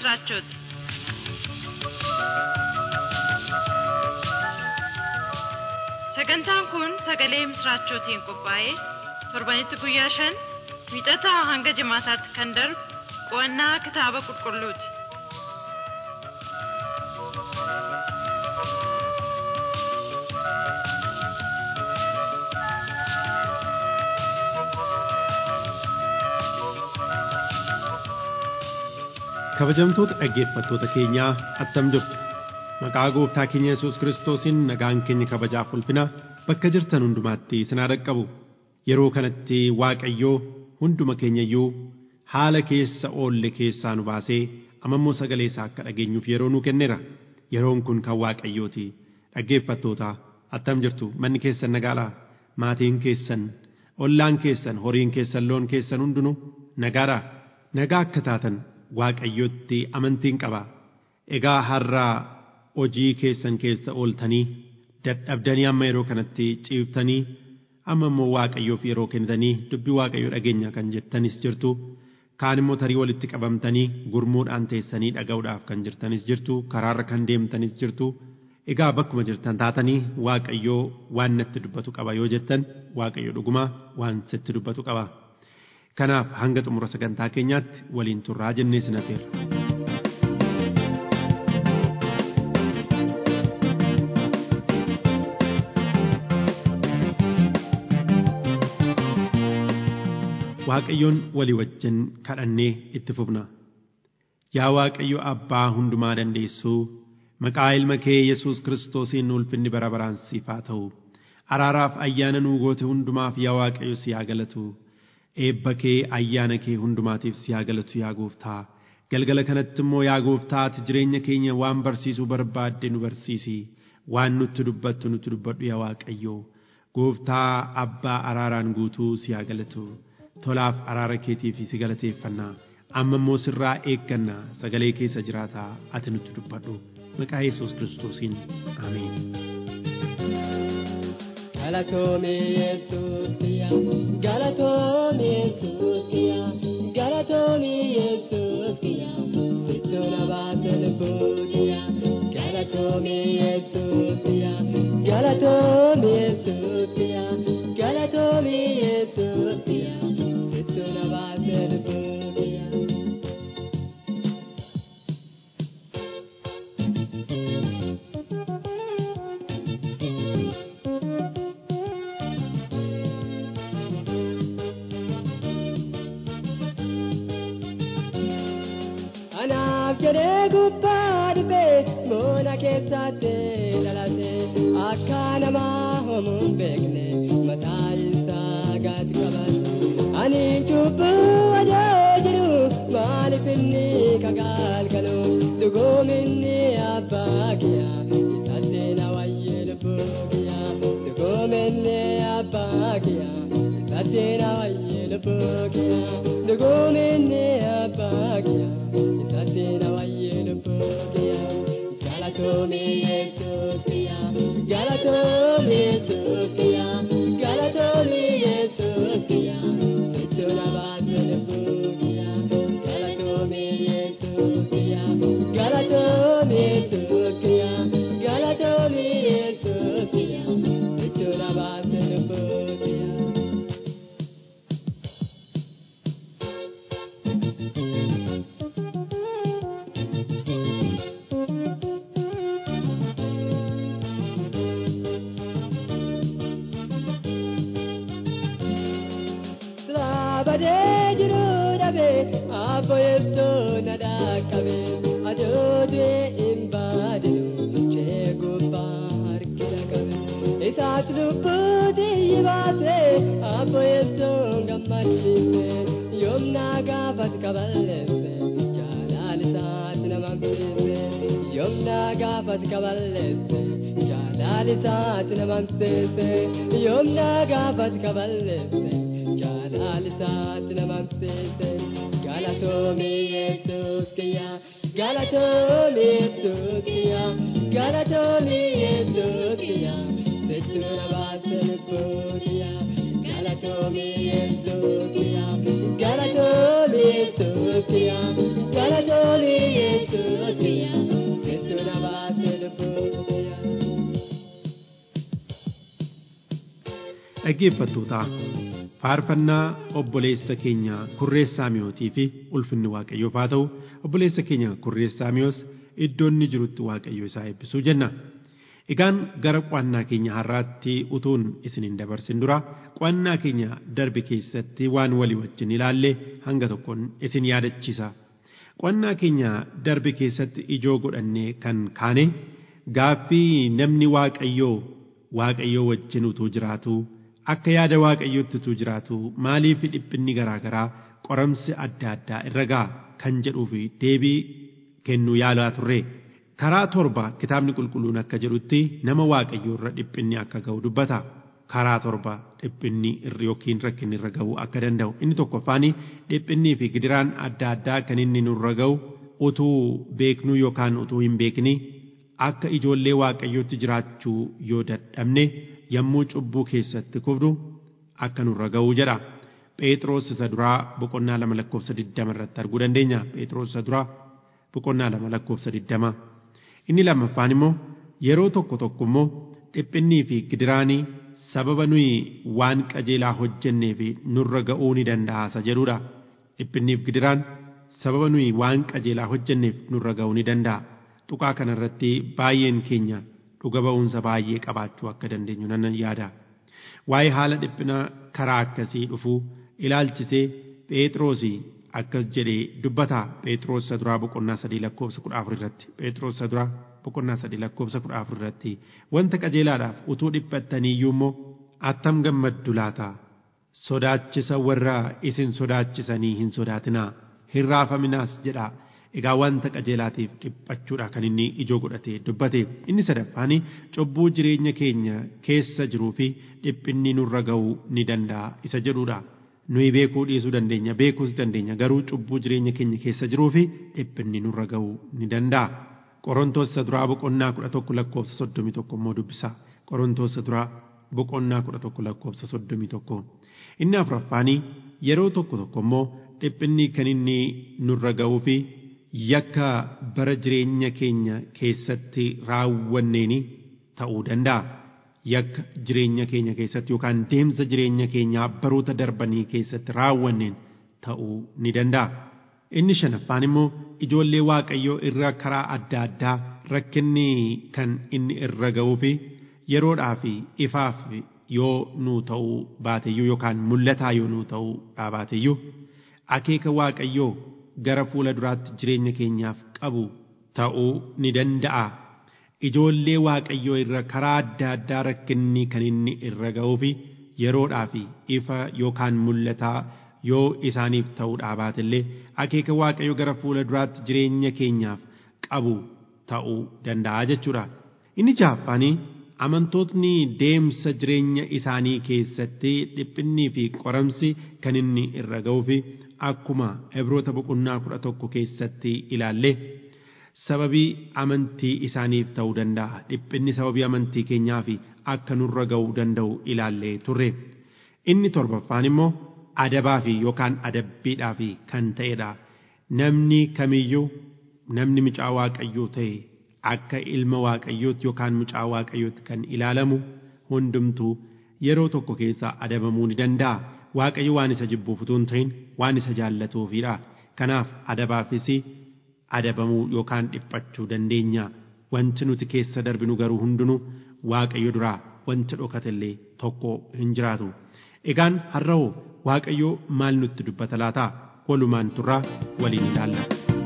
ምስራቾት sagantaan kun sagalee misraachootiin qophaa'ee torbanitti guyyaa shan wiixataa hanga jimaataatti kan darbu qo'annaa kitaaba qulqulluuti. kabajamtoota dhaggeeffattoota keenyaa attam jirtu maqaa gooftaa keenya yesus kiristoosiin nagaan keenya kabajaaf ulfina bakka jirtan hundumaatti isin haa dhaqqabu yeroo kanatti waaqayyoo hunduma keenyayyuu haala keessa oolle keessaa nu baasee amammoo sagalee isaa akka dhageenyuuf yeroo nu kenneera yeroon kun kan waaqayyooti dhaggeeffattoota attam jirtu manni keessan nagaadhaa maatiin keessan ollaan keessan horiin keessan loon keessan hundinuu nagaadhaa nagaa akka taatan waaqayyotti amantiin qaba egaa har'aa hojii keessan keessa ooltanii dadhabdanii amma yeroo kanatti ciiftanii amma immoo waaqayyoof yeroo kennitanii dubbii waaqayyoo dhageenya kan jettanis jirtu kaan immoo tarii walitti qabamtanii gurmuudhaan teessanii dhaga'uudhaaf kan jirtanis jirtu karaarra kan deemtanis jirtu egaa bakkuma jirtan taatanii waaqayyoo waan natti dubbatu qaba yoo jettan waaqayyo dhuguma waan sitti dubbatu qaba. kanaaf hanga xumura sagantaa keenyaatti waliin turraa jennee sin affeerra. Waaqayyoon walii wajjin kadhannee itti fufna. Yaa Waaqayyo Abbaa hundumaa dandeessuu maqaa ilma kee Yesuus Kiristoosiin ulfinni bara baraan siif haa ta'u. Araaraaf ayyaana nuu goote hundumaaf yaa Waaqayyo si haa galatu. eebba kee ayyaana kee hundumaatiif si haa galatu yaa gooftaa galgala kanatti immoo yaa gooftaa ati jireenya keenya waan barsiisuu barbaadde nu barsiisi waan nutti dubbattu nutti dubbadhu yaa waaqayyo gooftaa abbaa araaraan guutuu si haa galatu tolaaf araara keetiif si galateeffannaa amma immoo sirraa eegganna sagalee keessa jiraataa ati nutti dubbadhu maqaa yesuus kiristoosiin ameen. Galatoomi Yesuus kiyya, galatoomi Yesuus kiyya, galatoomi Yesuus kiyya, situ na baate lubbuu kiyya. Galatoomi Yesuus kiyya, galatoomi Yesuus kiyya, galatoomi Yesuus kiyya, situ na baate lubbuu kiyya. Anaaf jedhee gubbaa dhibee moona keessatti dhalate akka namaa homuun beekne mataa isaa gaati qabate. Ani cubbuu adoo jiru maaliif inni kagaalgalu dhugoominni abbaa kiyyaa isatti na wayyee lubbuu kiyyaa dhugoominni abbaa kiyyaa isatti na wayyee lubbuu kiyyaa dhugoominni abbaa kiyyaa. Satina wayyeen bookiya galatoome yesuusiya galatoome yesuusiya galatoome yesuusiya sittuna baatee bookiya galatoome yesuusiya galatoome yesuusiya galatoome yesuusiya sittuna baatee bookiya. badee jiru dhabe abbo yeessoo na dhaqqabe adootee hin baadinu jee gubbaa harkina qabe isaas lubbuuti yibaate abbo yeessoo gammachiise yoomna gaafas kaballeesse jaalaalisaati nama hamsiise yoomna gaafas kaballeesse jaalaalisaati nama hamsiise yoomna gaafas kaballeesse. jaalaalisaati nama hamsiise galatoomi yesuus kiyya galatoomi yesuus kiyya galatoomi yesuus kiyya situ na baase lubbuu kiyya galatoomi yesuus kiyya galatoomi yesuus kiyya galatoomi yesuus dhaggeeffattootaa faarfannaa obboleessa keenya kurreessaa mi'ootii fi ulfinni waaqayyoof haa ta'u obboleessa keenya kurreessaa mi'oos iddoo inni jirutti waaqayyo isaa eebbisuu jenna. Egaan gara qo'annaa keenya har'aatti utuun isin hin dabarsin dura qo'annaa keenya darbe keessatti waan walii wajjin ilaalle hanga tokkoon isin yaadachiisa. Qo'annaa keenya darbe keessatti ijoo godhannee kan kaane gaaffii namni waaqayyoo waaqayyoo wajjin utuu jiraatu akka yaada waaqayyootti utuu jiraatu maaliif dhiphinni garaagaraa qoramsi adda addaa irra ga'a kan jedhuu fi deebii kennuu yaalaa turre. Karaa torba kitaabni qulqulluun akka jedhutti nama waaqayyoo irra dhiphinni akka ga'u dubbata. Karaa torba dhiphinni irra yookiin rakkinni irra ga'uu akka danda'u. Inni tokkoffaan dhiphinnii fi gidiraan adda addaa kan inni nurra ga'u utuu beeknuu yookaan utuu hin beekni akka ijoollee waaqayyootti jiraachuu yoo dadhabne yommuu cubbuu keessatti kufnu akka nurra ga'uu jedha. Phexros isa duraa boqonnaa lama lakkoofsa digdama irratti arguu dandeenya. Phexros isa duraa boqonnaa lama lakkoofsa digdama. Inni lammaffaan immoo yeroo tokko tokko immoo dhiphinnii fi gidiraanii sababa nuyi waan qajeelaa hojjennee fi nurra ga'uu ni danda'a isa jedhudha. Dhiphinniif gidiraan sababa nuyi waan qajeelaa hojjenneef nurra ga'uu ni danda'a. Tuqaa kanarratti baay'een keenya dhuga ba'umsa baay'ee qabaachuu akka dandeenyu nan yaada. Waa'ee haala dhiphina karaa akkasii dhufuu ilaalchisee Phexroosii akkas jedhee dubbata Phexros isa duraa boqonnaa sadii lakkoofsa kudha afur irratti Phexros isa duraa boqonnaa sadii lakkoofsa kudha afur irratti wanta qajeelaadhaaf utuu dhiphattaniiyyuu immoo attam gammaddu laata sodaachisa warra isin sodaachisanii hin sodaatinaa hin raafaminaas jedha egaa wanta qajeelaatiif dhiphachuudha kan inni ijoo godhatee dubbate inni sadaffaani cubbuu jireenya keenya keessa jiruu fi dhiphinni nurra ga'uu ni danda'a isa jedhudha. nuyi beekuu dhiisuu dandeenya beekuus dandeenya garuu cubbuu jireenya keenya keessa jiruu fi dhiphinni nurra ga'uu ni danda'a. Qorontoos isa duraa boqonnaa kudha tokko lakkoofsa soddomii tokko immoo dubbisa. Qorontoos isa duraa boqonnaa kudha tokko lakkoofsa soddomii tokko. Inni afuraffaanii yeroo tokko tokko immoo dhiphinni kan inni nurra ga'uu fi yakka bara jireenya keenya keessatti raawwanneeni ta'uu danda'a. yakka jireenya keenya keessatti yookaan deemsa jireenya keenyaa baroota darbanii keessatti raawwanneen ta'uu ni danda'a. Inni shanaffaan immoo ijoollee waaqayyoo irra karaa adda addaa rakkinni kan inni irra ga'uu fi yeroodhaa fi ifaaf yoo nuu ta'uu baateyyuu yookaan mul'ataa yoo nuu ta'uu baateyyuu akeeka waaqayyoo gara fuula duraatti jireenya keenyaaf qabu ta'uu ni danda'a. ijoollee waaqayyoo irra karaa adda addaa rakkinni kan inni irra ga'uu fi yeroodhaa fi ifa yookaan mul'ataa yoo isaaniif ta'uudhaa baatillee akeeka waaqayyoo gara fuula duraatti jireenya keenyaaf qabu ta'uu danda'a jechuudha. Inni jahaffaanii amantootni deemsa jireenya isaanii keessatti dhiphinnii fi qoramsi kan inni irra ga'uu fi akkuma Ibroota boqonnaa kudha tokko keessatti ilaalle sababii amantii isaaniif ta'uu danda'a dhiphinni sababii amantii keenyaa fi akka nurra ga'uu danda'u ilaallee turre inni torbaffaan immoo adabaa fi yookaan adabbiidhaa fi kan ta'edha namni kamiyyuu namni mucaa waaqayyoo ta'e akka ilma waaqayyootti yookaan mucaa waaqayyootti kan ilaalamu hundumtuu yeroo tokko keessa adabamuu ni danda'a waaqayyo waan isa jibbuuf utuu hin ta'in waan isa jaallatuufidha kanaaf adabaafis adabamuu yookaan dhiphachuu dandeenya wanti nuti keessa darbinu garuu hundinuu waaqayyo duraa wanti dhokatellee tokko hin jiraatu egaan har'a'oo waaqayyo maal nutti dubbata laata walumaan turraa waliin ilaalla.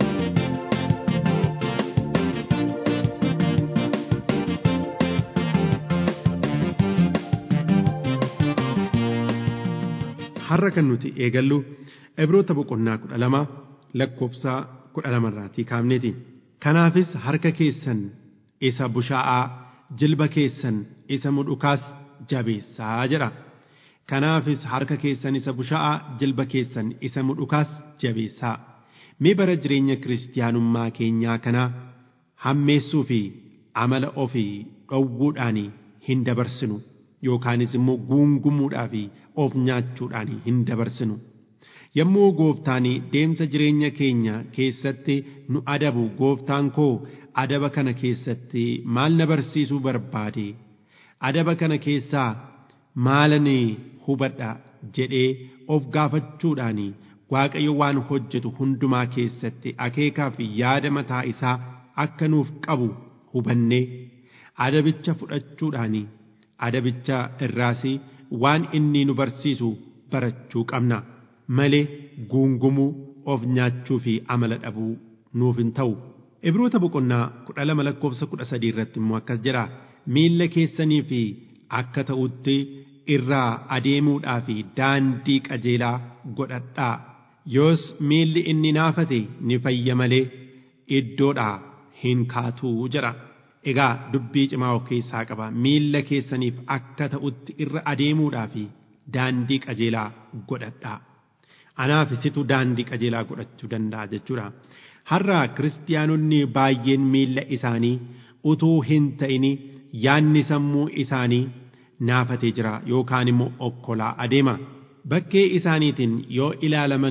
har'a kan nuti eegallu ibroota boqonnaa kudha lama lakkoofsa kudha lamarraatii kaafneeti. Kanaafis harka keessan isa bushaa'aa jilba keessan isa mudhukaas jabeessaa jedha. Kanaafis harka keessan isa bushaa'aa jilba keessan isa mudhukaas jabeessaa. Mee bara jireenya kiristiyaanummaa keenyaa kanaa hammeessuu fi amala ofii dhowwuudhaan hin dabarsinu yookaanis immoo guungumuudhaa fi of nyaachuudhaan hin dabarsinu. yommuu gooftaan deemsa jireenya keenya keessatti nu adabu gooftaan koo adaba kana keessatti maal na barsiisuu barbaade adaba kana keessaa maalani hubadha jedhee of gaafachuudhaan waaqayyo waan hojjetu hundumaa keessatti akeekaa fi yaada mataa isaa akka nuuf qabu hubannee adabicha fudhachuudhaan adabicha irraas waan inni nu barsiisu barachuu qabna malee guungumuu of nyaachuu fi amala dhabuu nuuf hin ta'u. Ibroota boqonnaa kudha lama lakkoofsa kudha sadii irratti immoo akkas jedha miilla keessanii fi akka ta'utti irraa adeemuudhaa fi daandii qajeelaa godhadhaa yoos miilli inni naafate ni fayya malee iddoodhaa hin kaatuu jedha. Egaa dubbii cimaa of keessaa qaba miilla keessaniif akka ta'utti irra adeemuudhaa fi daandii qajeelaa godhadhaa. Anaaf isitu daandii qajeelaa godhachuu danda'a jechuudha. Har'a kiristiyaanonni baay'een miilla isaanii utuu hin ta'in yaanni sammuu isaanii naafatee jira yookaan immoo okkolaa adeema. Bakkee isaaniitiin yoo ilaalaman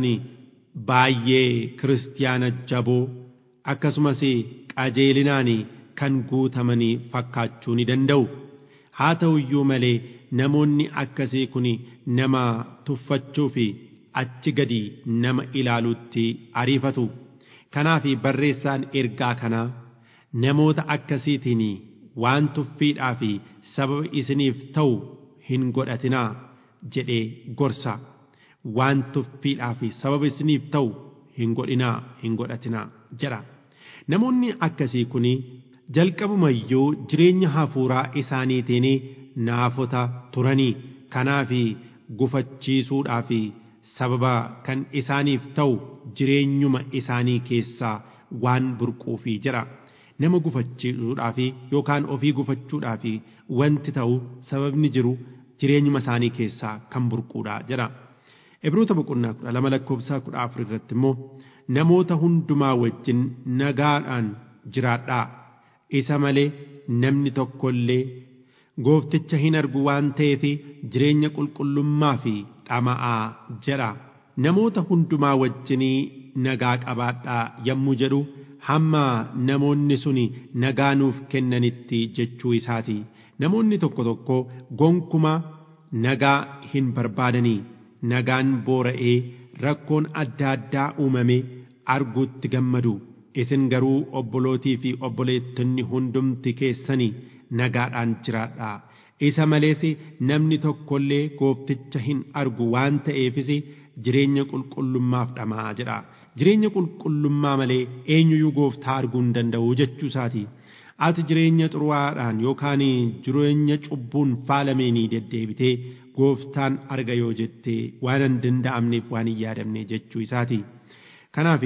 baay'ee kiristiyaana jaboo akkasumas qajeelinaan kan guutamanii fakkaachuu ni danda'u. Haa ta'u iyyuu malee namoonni akkasii kun nama tuffachuu fi achi gadi nama ilaaluutti ariifatu. Kanaaf barreessaan ergaa kanaa namoota akkasiitiin waan tuffiidhaa fi sababa isiniif ta'u hin godhatinaa jedhee gorsa. Waan tuffiidhaa fi sababa isiniif ta'u hin godhinaa hin godhatinaa jedha. Namoonni akkasii kun jalqabumayyuu jireenya hafuuraa isaaniitiin naafota turanii kanaaf gufachiisuudhaa fi sababa kan isaaniif ta'u jireenyuma isaanii keessaa waan burquufi jira nama gufachiisuudhaaf yookaan ofii gufachuudhaaf wanti ta'u sababni jiru jireenyuma isaanii keessaa kan burquudha jira. Ibroota boqonnaa kudha lama lakkoofsaa kudha afur irratti immoo namoota hundumaa wajjin nagaadhaan jiraadhaa isa malee namni tokkollee goofticha hin argu waan ta'eef jireenya qulqullummaa fi dhama'aa jedha. Namoota hundumaa wajjinii nagaa qabaadhaa yommuu jedhu hamma namoonni sun nagaa nuuf kennanitti jechuu isaati. Namoonni tokko tokko gonkumaa nagaa hin barbaadanii nagaan boora'ee rakkoon adda addaa uumame arguutti gammadu. Isin garuu obbolootii fi obboleettonni hundumti keessanii nagaadhaan jiraadhaa. Isa malees namni tokkollee goofticha hin argu waan ta'eefis jireenya qulqullummaaf dhamaa jedha. Jireenya qulqullummaa malee eenyuyyuu gooftaa arguu hin danda'u jechuu isaati. Ati jireenya xuraa'aadhaan yookaan jireenya cubbuun faalameenii deddeebitee gooftaan arga yoo jettee waan hin danda'amneef waan hin yaadamne jechuu isaati. Kanaaf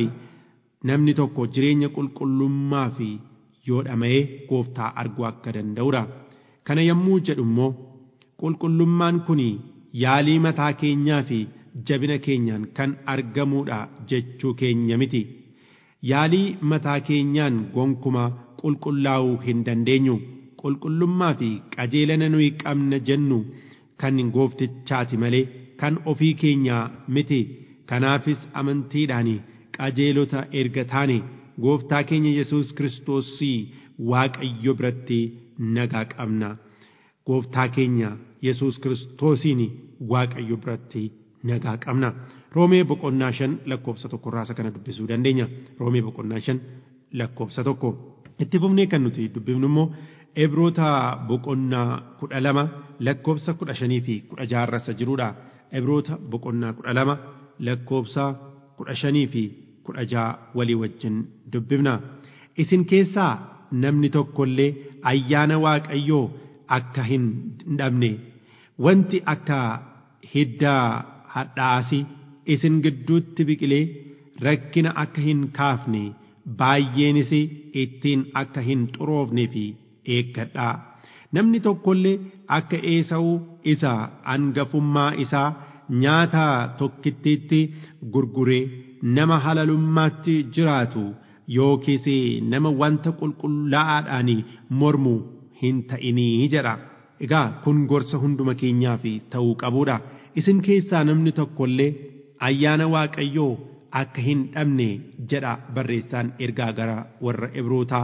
namni tokko jireenya qulqullummaa fi yoo dhama'ee gooftaa arguu akka danda'udha. Kana yommuu jedhu immoo qulqullummaan kun yaalii mataa keenyaa fi jabina keenyaan kan argamuudha jechuu keenya miti. Yaalii mataa keenyaan gonkumaa qulqullaa'uu hin dandeenyu. Qulqullummaa fi qajeelina nuyi qabna jennu kan gooftichaati malee kan ofii keenyaa miti. Kanaafis amantiidhaan qajeelota erga taane gooftaa keenya Yesuus Kiristoosii Waaqayyo biratti nagaa qabna. Gooftaa keenya Yesuus Kiristoosiin Waaqayyo biratti nagaa qabna. Roomee boqonnaa shan lakkoofsa tokko irraa kana dubbisuu dandeenya. Roomee boqonnaa shan lakkoofsa tokko. Itti fufnee kan nuti dubbifnu immoo Ibroota boqonnaa kudha lama lakkoofsa kudha shanii fi kudha jaha jirudha. Ibroota boqonnaa kudha lama lakkoofsa kudha shanii fi kudha jaha walii wajjin dubbifna. Isin keessaa namni tokkollee ayyaana Waaqayyoo akka hin dhabne wanti akka hiddaa hadhaasi isin gidduutti biqilee rakkina akka hin kaafne baay'eenis ittiin akka hin xuroofne fi eeggadhaa. Namni tokkollee akka Eesawuu isa angafummaa isaa nyaata tokkittiitti gurguree nama halalummaatti jiraatu yookiis nama wanta qulqullaa'aadhaan mormu hin ta'inii jedha. Egaa kun gorsa hunduma keenyaaf ta'uu qabuudha. Isin keessaa namni tokkollee ayyaana Waaqayyoo akka hin dhabne jedha barreessaan ergaa gara warra Ibrootaa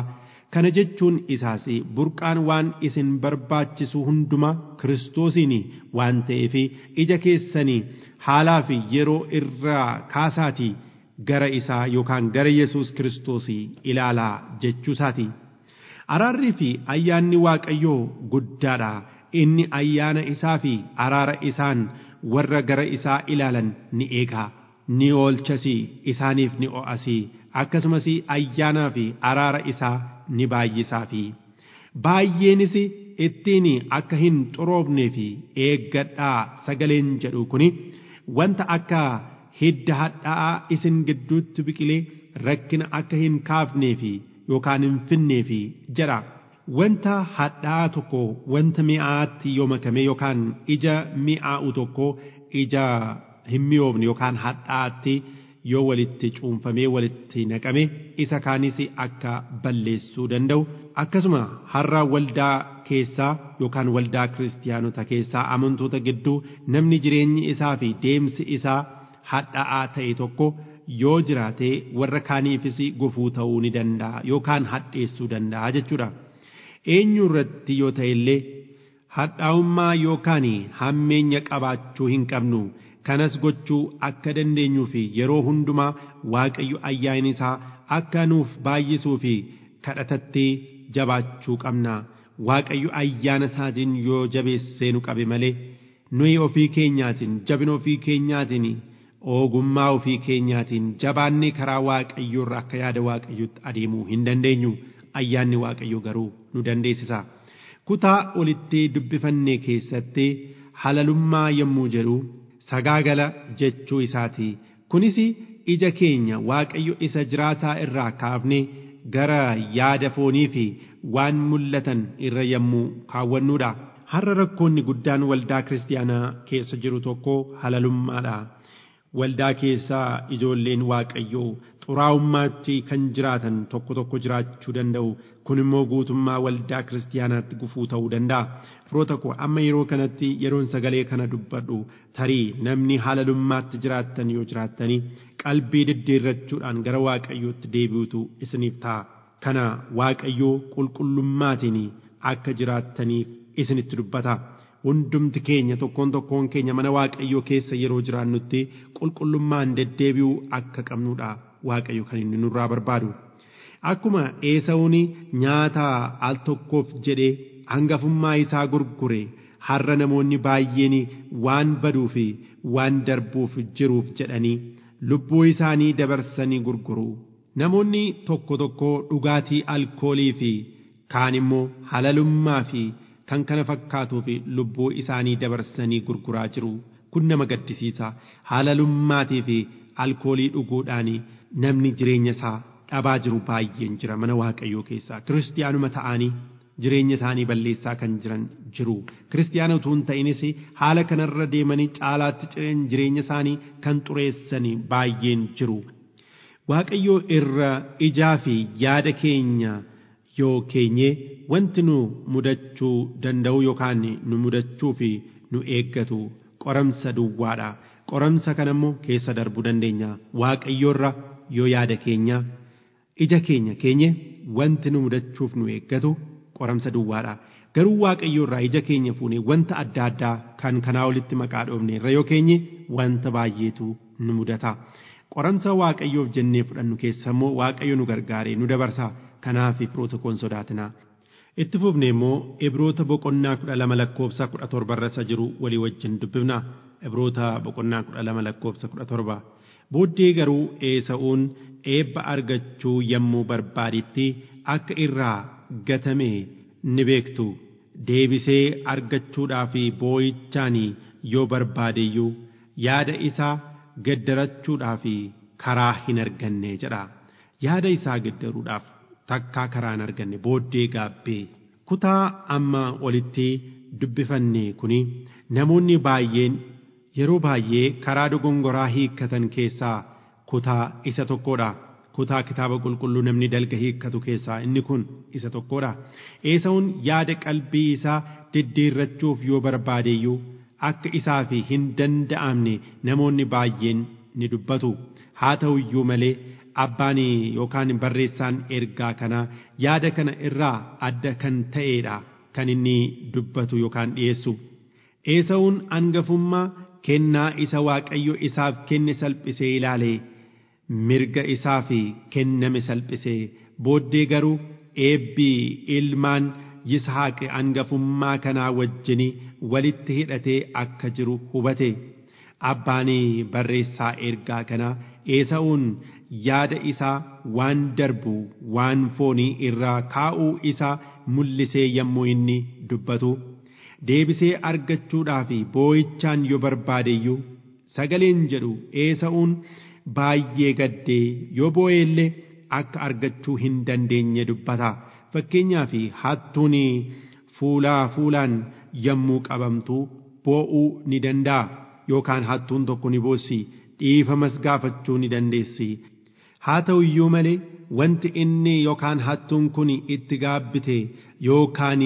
kana jechuun isaas burqaan waan isin barbaachisu hunduma kiristoosiin waan ta'eef ija keessanii haalaa fi yeroo irraa kaasaatii gara isaa yookaan gara Yesuus Kiristoos ilaalaa jechuusaati. Araarrii fi ayyaanni Waaqayyoo guddaadha. Inni ayyaana isaa fi araara isaan warra gara isaa ilaalan ni eega. Ni oolchas isaaniif ni o'as. Akkasumas ayyaanaa fi araara isaa ni baay'isaa fi baay'eenis ittiin akka hin xuroofnee fi eeggadhaa sagaleen jedhu kuni wanta akka hidda hadhaa'aa isin gidduutti biqilee rakkina akka hin kaafnee fi yookaan hin finnee fi jedha. Wanta hadhaa'aa tokko wanta mi'aatti yoo makame yookaan ija mi'aa'u tokko ija hin mi'oofne yookaan hadhaa'aatti yoo walitti cuunfamee walitti naqame isa kaanis akka balleessuu danda'u akkasuma har'a waldaa keessaa yookaan waldaa kiristiyaanota keessaa amantoota gidduu namni jireenyi isaa fi deemsi isaa hadhaa'aa ta'e tokko yoo jiraate warra kaaniifis gufuu ta'uu ni danda'a yookaan hadheessuu danda'a jechuudha. Eenyu irratti yoo ta'e illee hadhaa'ummaa yookaan hammeenya qabaachuu hin qabnu. kanas gochuu akka dandeenyuu fi yeroo hundumaa waaqayyo ayyaana isaa akka nuuf baay'isuu fi kadhatatti jabaachuu qabna waaqayyo ayyaana isaatiin yoo jabeessee nu qabe malee nuyi ofii keenyaatiin jabina ofii keenyaatiin ogummaa ofii keenyaatiin jabaannee karaa waaqayyoo irra akka yaada waaqayyotti adeemuu hin dandeenyu ayyaanni waaqayyo garuu nu dandeessisa kutaa olitti dubbifanne keessatti halalummaa yommuu jedhu sagaagala jechuu isaati. Kunis ija keenya Waaqayyo isa jiraataa irraa kaafne gara yaada foonii fi waan mul'atan irra yommuu kaawwannuudha. Har'a rakkoonni guddaan waldaa kiristaanaa keessa jiru tokko halalummaadha. Waldaa keessaa ijoolleen Waaqayyoo xuraa'ummaatti kan jiraatan tokko tokko jiraachuu danda'u. Kun immoo guutummaa waldaa kiristaanaatti gufuu ta'uu danda'a. Firoota koo amma yeroo kanatti yeroon sagalee kana dubbadhu tarii namni halalummaatti jiraattan yoo jiraattanii qalbii diddiirrachuudhaan gara Waaqayyootti deebi'utu isiniif ta'a. Kana Waaqayyoo qulqullummaatiin akka jiraattaniif isinitti dubbata. Hundumti keenya tokkoon tokkoon keenya mana Waaqayyoo keessa yeroo jiraannutti qulqullummaan deddeebi'uu akka qabnudha Waaqayyo kan inni nurraa barbaadu. Akkuma Esaawun nyaata al tokkoof jedhee hangafummaa isaa gurgure har'a namoonni baay'een waan baduu fi waan darbuuf jiruuf jedhanii lubbuu isaanii dabarsanii gurguru. Namoonni tokko tokko dhugaatii alkoolii fi kaan immoo halalummaa fi kan kana fakkaatuu fi lubbuu isaanii dabarsanii gurguraa jiru. Kun nama gaddisiisa. Halalummaatii fi alkoolii dhuguudhaan namni jireenya isaa dhabaa jiru baay'een jira mana waaqayyoo keessaa kiristiyaanuma ta'anii jireenya isaanii balleessaa kan jiran jiru kiristiyaana utuu hin ta'inis haala kanarra deemanii caalaatti cireen jireenya isaanii kan xureessanii baay'een jiru waaqayyoo irra ijaa fi yaada keenya yoo keenye wanti nu mudachuu danda'u yookaan nu mudachuu fi nu eeggatu qoramsa duwwaadha qoramsa kana immoo keessa darbuu dandeenya waaqayyoorra yoo yaada keenya ija keenya keenye wanti nu mudachuuf nu eeggatu qoramsa duwwaadha. Garuu waaqayyo irraa ija keenya fuune wanta adda addaa kan kanaa olitti maqaa dhoofne irra yoo keenye wanta baay'eetu nu mudata. Qoramsa waaqayyoof jennee fudhannu keessa immoo waaqayyo nu gargaaree nu dabarsa. Kanaaf firoota koon sodaatinaa. Itti fufne immoo Ibroota boqonnaa kudha lama lakkoofsa kudha torba irra jiru walii wajjin dubbifna. Ibroota boqonnaa kudha lama lakkoofsa kudha torba. Booddee garuu Esaawuun eebba argachuu yommuu barbaadetti akka irraa gatame ni beektu. Deebisee argachuudhaaf boo'ichaan yoo barbaadeyyuu yaada isaa gaddarachuudhaaf karaa hin arganne jedha. Yaada isaa gaddaruudhaaf takkaa karaa hin arganne booddee gaabbee. Kutaa amma olitti dubbifanne kuni namoonni baay'een yeroo baay'ee karaa dogongoraa hiikkatan keessaa kutaa isa tokkodha. Kutaa kitaaba qulqulluu namni dalga hiikkatu keessaa inni kun isa tokkodha. Esaawun yaada qalbii isaa diddiirrachuuf yoo barbaadeyyuu akka isaaf hin danda'amne namoonni baay'een ni dubbatu. Haa ta'u iyyuu malee abbaan yookaan barreessaan ergaa kanaa yaada kana irraa adda kan ta'eedha kan inni dubbatu yookaan dhiyeessu. Eesawuun hangafummaa kennaa isa waaqayyo isaaf kenne salphisee ilaalee mirga isaaf kenname salphisee booddee garuu eebbii ilmaan Yisahaaq hangafummaa kanaa wajjin walitti hidhatee akka jiru hubate. Abbaan barreessaa ergaa kanaa Eesawuun yaada isaa waan darbu waan foonii irraa kaa'uu isaa mul'isee yommuu inni dubbatu. deebisee argachuudhaaf boo'ichaan yoo barbaadeyyuu sagaleen jedhu eesa'uun baay'ee gaddee yoo boo'e illee akka argachuu hin dandeenye dubbata fakkeenyaaf hattuun fuulaa fuulaan yommuu qabamtu boo'uu ni danda'a yookaan hattuun tokko ni boossi dhiifamas gaafachuu ni dandeessi haa ta'u iyyuu malee wanti inni yookaan hattuun kun itti gaabbite yookaan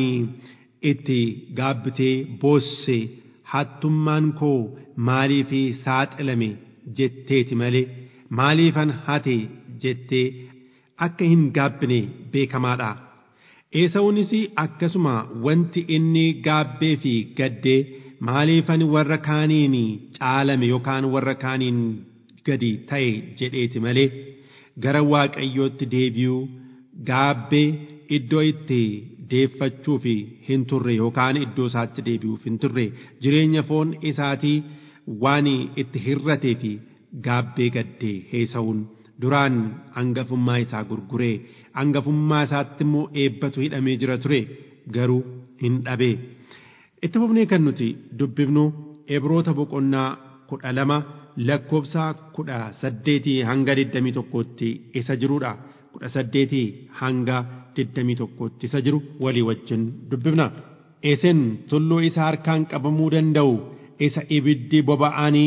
itti gaabbitee boosse hattummaan koo maaliif saaxilame jetteeti malee maaliifan hate jettee akka hin gaabbine beekamaadha. Eesawuunis akkasuma wanti inni gaabbee fi gaddee maaliifan warra kaaniin caalame yookaan warra kaaniin gadi ta'e jedheeti malee gara waaqayyootti deebi'uu gaabbee iddoo itti deeffachuuf hin turre yookaan iddoo isaatti deebi'uuf hin turre jireenya foon isaatii waan itti hirratee fi gaabbee gaddee eesawuun duraan hangafummaa isaa gurguree hangafummaa isaatti immoo eebbatu hidhamee jira ture garuu hin dhabee. Itti fufnee kan nuti dubbifnu Ibroota boqonnaa kudha lama lakkoobsa kudha saddeetii hanga digdamii tokkootti isa jirudha. kudha saddeetii hanga digdamii tokkootti isa jiru walii wajjin dubbifna. Isin tulluu isa harkaan qabamuu danda'u isa ibiddi boba'anii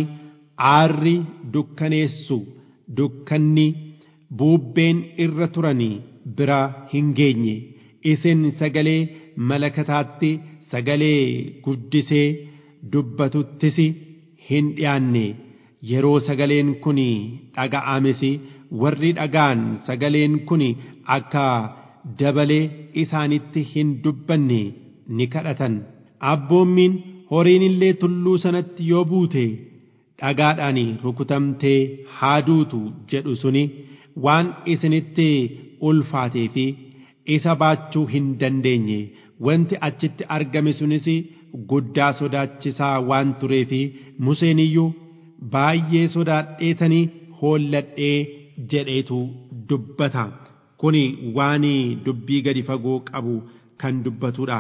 aarri dukkaneessu dukkanni buubbeen irra turanii bira hin geenye isin sagalee malakataatti sagalee guddisee dubbatuttis hin dhiyaanne yeroo sagaleen kun dhaga'ames warri dhagaan sagaleen kun akka dabalee isaanitti hin dubbanne ni kadhatan abboommiin horiin illee tulluu sanatti yoo buute dhagaadhaan rukutamtee haa duutu jedhu suni waan isinitti ulfaatee fi isa baachuu hin dandeenye wanti achitti argame sunis guddaa sodaachisaa waan turee fi Museen iyyuu baay'ee sodaadheetanii hoolladhee jedheetu dubbata kuni waan dubbii gadi fagoo qabu kan dubbatudha.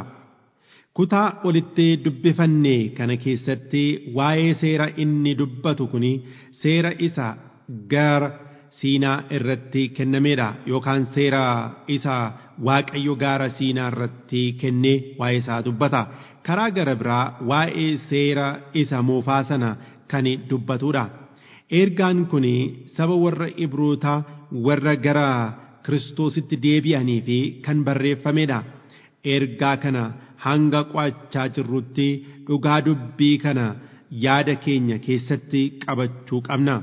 Kutaa olitti dubbifanne kana keessatti waa'ee seera inni dubbatu kuni seera isa gara siinaa irratti kennameedha yookaan seera isa waaqayyo gaara siinaa irratti kennee waa'ee isaa dubbata karaa gara biraa waa'ee seera isa moofaa sana kan dubbatudha ergaan kun saba warra ibrootaa warra gara kiristoositti deebi'anii fi kan barreeffamedha ergaa kana hanga qo'achaa jirrutti dhugaa dubbii kana yaada keenya keessatti qabachuu qabna.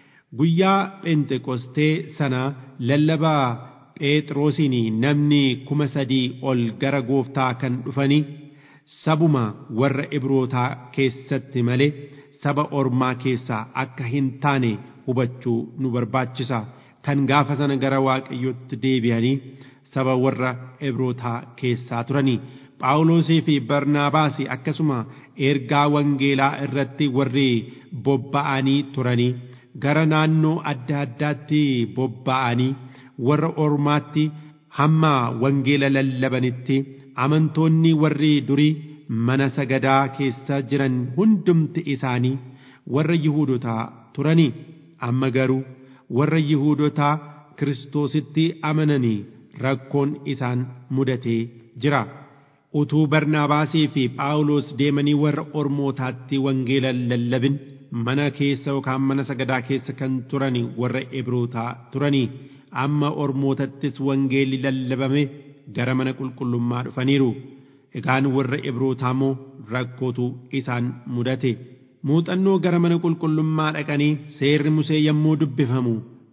guyyaa phenxeqostee sana lallabaa phexrosiin namni kuma sadii ol gara gooftaa kan dhufanii sabuma warra ibrootaa keessatti malee saba ormaa keessaa akka hin taane hubachuu nu barbaachisa kan gaafa sana gara waaqayyotti deebi'anii saba warra ibrootaa keessaa turanii phaawulosii fi barnaabaas akkasuma ergaa wangeelaa irratti warri bobba'anii turanii gara naannoo adda addaatti bobba'anii warra ormaatti hamma wangeela lallabanitti amantoonni warri durii mana sagadaa keessa jiran hundumti isaanii warra yihuudotaa turanii amma garuu warra yihuudotaa kiristoositti amananii rakkoon isaan mudatee jira. utuu barnaabaasii fi phaawulos deemanii warra ormootaatti wangeela lallabin mana keessa yookaan mana sagadaa keessa kan turani warra ibrootaa turanii amma ormootattis wangeelli lallabame gara mana qulqullummaa dhufaniiru egaan warra ibrootaa immoo rakkootu isaan mudate muuxannoo gara mana qulqullummaa dhaqanii seerri musee yommuu dubbifamu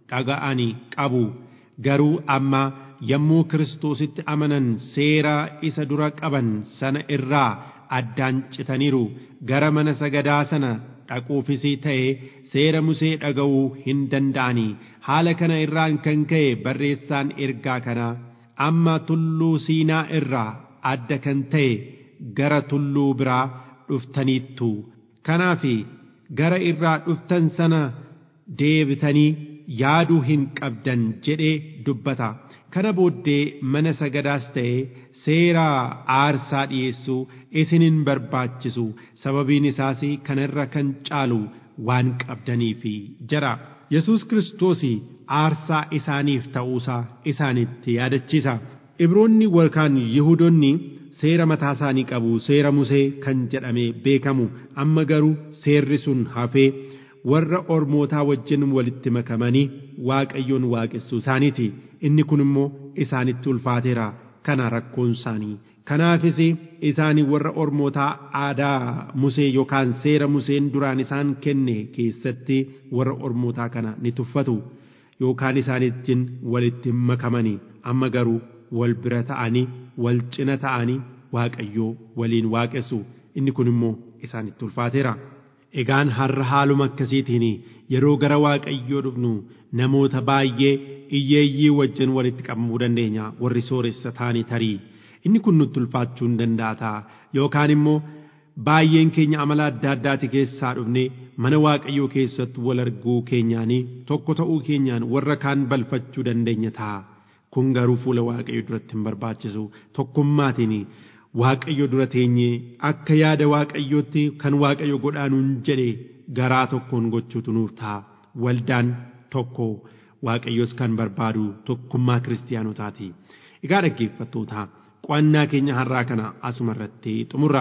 dhaga'anii qabu garuu amma yommuu kiristoositti amanan seera isa dura qaban sana irraa addaan citaniiru gara mana sagadaa sana dhaquufis ta'e seera musee dhaga'uu hin danda'anii haala kana irraan kan ka'e barreessaan ergaa kanaa amma tulluu siinaa irraa adda kan ta'e gara tulluu biraa dhuftaniittu kanaaf gara irraa dhuftan sana deebitanii yaaduu hin qabdan jedhee dubbata kana booddee mana sagadaas ta'e seera aarsaa dhi'eessuu isin hin barbaachisu sababiin isaas kanarra kan caalu waan qabdaniif jira yesus kiristoos aarsaa isaaniif ta'uusaa isaanitti yaadachiisa ibroonni yookaan yihudoonni seera mataa isaanii qabu seera musee kan jedhame beekamu amma garuu seerri sun hafee warra ormootaa wajjin walitti makamanii waaqayyoon waaqessuu isaaniiti inni kun immoo isaanitti ulfaateera kana rakkoon isaanii kanaafis isaanii warra ormootaa aadaa musee yookaan seera museen duraan isaan kenne keessatti warra ormootaa kana ni tuffatu yookaan isaanittiin walitti makamanii amma garuu wal bira ta'anii wal cina ta'anii waaqayyoo waliin waaqessu inni kun immoo isaanitti ulfaateera. Egaan har'a haaluma akkasiitiin yeroo gara waaqayyoo dhufnu namoota baay'ee iyyeeyyii wajjin walitti qabamuu dandeenya warri sooressa taanii tarii inni kun nutti ulfaachuu hin danda'a yookaan immoo baay'een keenya amala adda addaati keessaa dhufne mana waaqayyoo keessatti wal arguu keenyaanii tokko ta'uu keenyaan warra kaan balfachuu dandeenya ta'a kun garuu fuula waaqayyoo duratti hin barbaachisu tokkummaatiin waaqayyo dura teenyee akka yaada waaqayyootti kan waaqayyo godhaanuun jedhe garaa tokkoon gochuutu nuuf ta'a waldaan tokko waaqayyos kan barbaadu tokkummaa kiristaanotaati egaa dhaggeeffattoota qo'annaa keenya har'aa kana asuma irratti xumurra.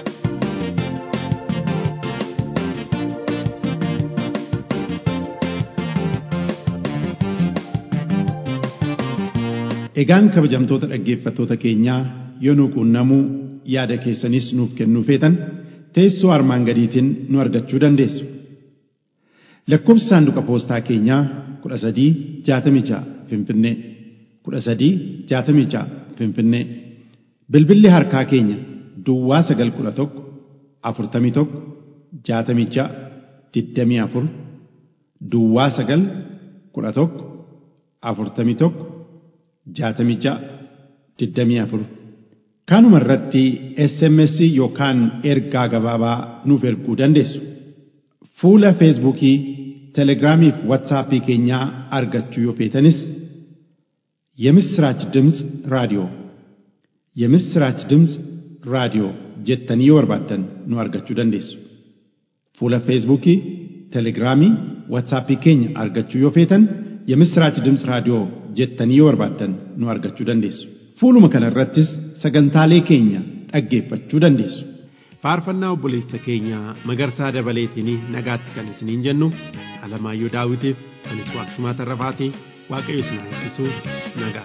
Egaan kabajamtoota dhaggeeffattoota keenyaa yoo nu quunnamuu yaada keessanis nuuf kennuu feetan teessoo armaan gadiitiin nu argachuu dandeessu. Lakkoobsi saanduqa poostaa keenyaa kudha sadii jaatamii ja'a Finfinnee kudha sadii jaatamii ja'a Finfinnee bilbilli harkaa keenya Duwwaa sagal kudha tokko afurtamii tokko jaatamii ja'a digdamii afur Duwwaa sagal kudha tokko afurtamii tokko jaatamii ja'a digdamii afur kanuma irratti SMS yookaan ergaa gabaabaa nuuf erguu dandeessu. Fuula Feesbuukii, Telegiraamii fi Waatsaappii keenyaa argachuu yoo feetanis የምስራች ድምፅ ራዲዮ የምስራች ድምፅ ራዲዮ jettanii yoo barbaaddan nu argachuu dandeessu. Fuula Feesbuukii, Telegiraamii, Waatsaappii keenya argachuu yoo feetan የምስራች ድምፅ raadiyoo jettanii yoo barbaaddan nu argachuu dandeessu. Fuuluma kana irrattis sagantaalee keenya dhaggeeffachuu dandeessu. faarfannaa obboleessa keenya magarsaa dabaleetiin nagaatti kan isiniin jennu alamaayyoo daawitiif anis waaqsumaa tarrafaatii waaqayyo isin eebbisu nagaa.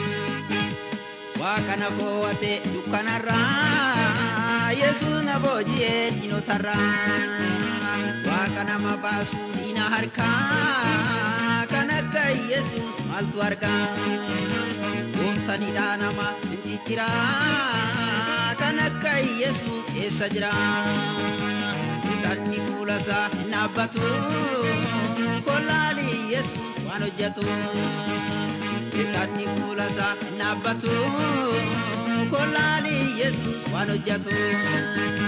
Waaqa na fo'ate dukkanarraa Yesuus na booji'ee diinotarraa Waaqa nama baasu diina harkaa kan akka Yesuus maaltu argaa Gooftanidhaa nama hin cicciraa kan akka Yesuus eessa jira Sitanni fuula isaa hin dhaabbatu kollaali Yesuus waan hojjetu Sitanni fuula isaa hin dhaabbatu kollaali Yesuus waan hojjetu